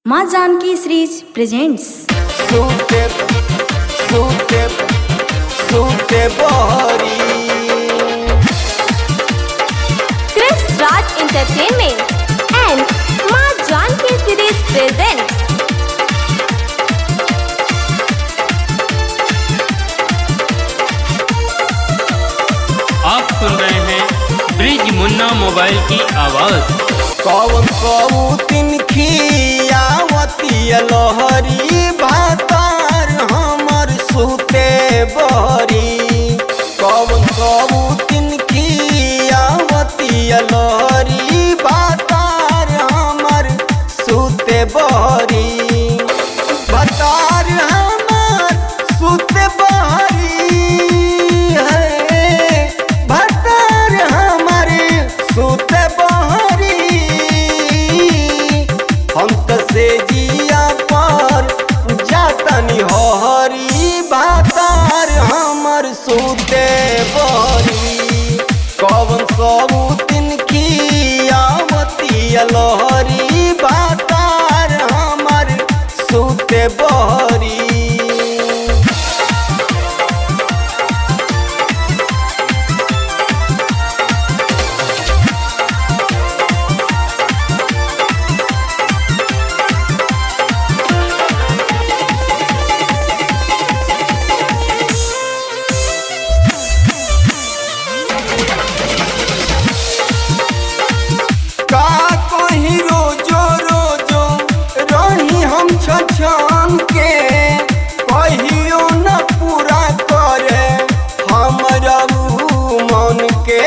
माँ Janaki series presents सूते सूते सूते बहरी Chris Raj Entertainment and Ma Janki Series presents आप सुन रहे हैं ब्रिज मुन्ना मोबाइल की आवाज़ कौन कौतिन खियावती लहरी भातार हमर सूते बहरी कौन कौतिन खियावती लहरी भातार हमर सूते बहरी भातार हमर सूते बहरी है भातार हमारे सूते बहरी हम त से जिया पर जातनी हरी भातार हमर सूते बहरी कौन सब तीन खियावती लहरी भातार हमर सूते बहरी का कहीं रोजो रोजो रही हम छछन के कहियो न पूरा करे हमरा ऊ मन के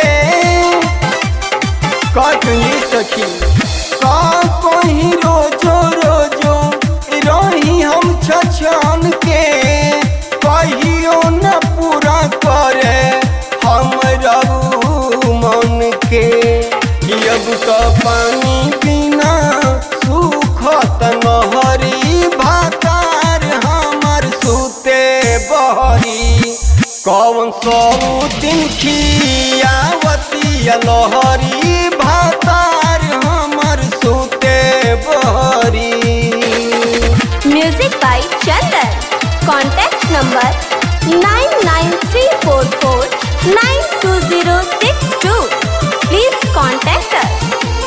कटनी सखी का कहीं रोजो रोजो रही हम छछन के कहियो न पूरा करे हमरा ऊ मन के अब तो पानी बिना सुखत नहरी भातार हमर सूते बहरी कौन सौतिन खियावती लहरी भातार हमर सूते बहरी Music by Chandan. Contact number 99344920062. Please contact us.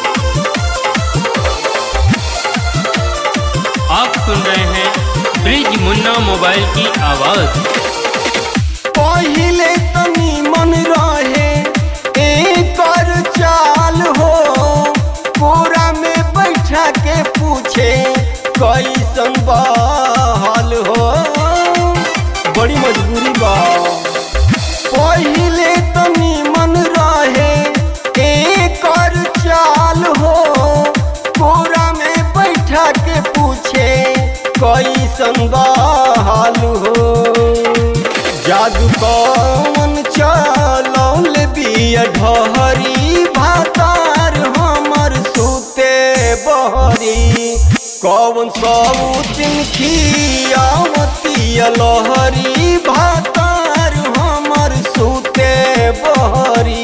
आप सुन रहे हैं ब्रिज मुन्ना मोबाइल की आवाज़ पहिले तनी मन रहे एकर चाल हो कोरा में बैठा के पूछे कैसन बहाल हो बड़ी मजबूरी बा पहिले तनी मन रहे एकर चाल हो कोरा में बैठा के पूछे कैसन बहाल हो जादू कौन चलौल बिया ढहरी भातार हमर सूते बहरी कौन सौतिन खियावती लहरी भातार हमर सूते बहरी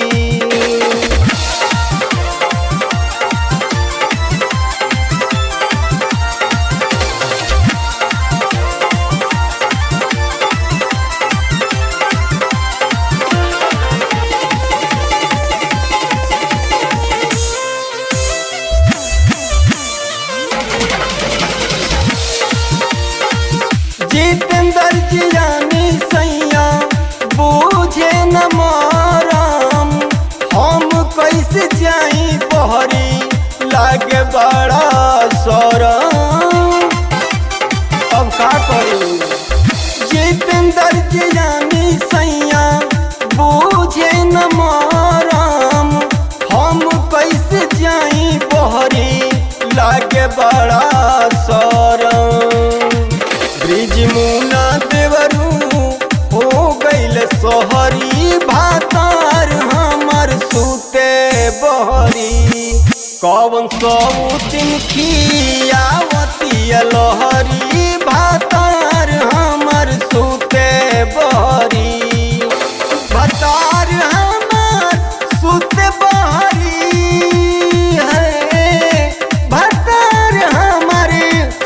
जितेंद्र जियानी सैया बूझे न माराम हम कैसे जाई बहरी लागे बड़ा सरम अब का करी जितेंद्र जियानी सैया बूझे न माराम हम कैसे जाई बहरी लागे बड़ा सरम ब्रिज मुना देवरू हो गईल सोहरी भातार हमर सूते बहरी कौन सौतिन खियावती लहरी भातार हमर सूते बहरी भातार हमर सूते बहरी है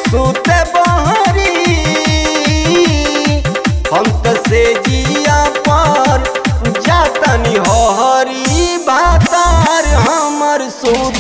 से जिया पर जातनी हरी बातार हमर सुत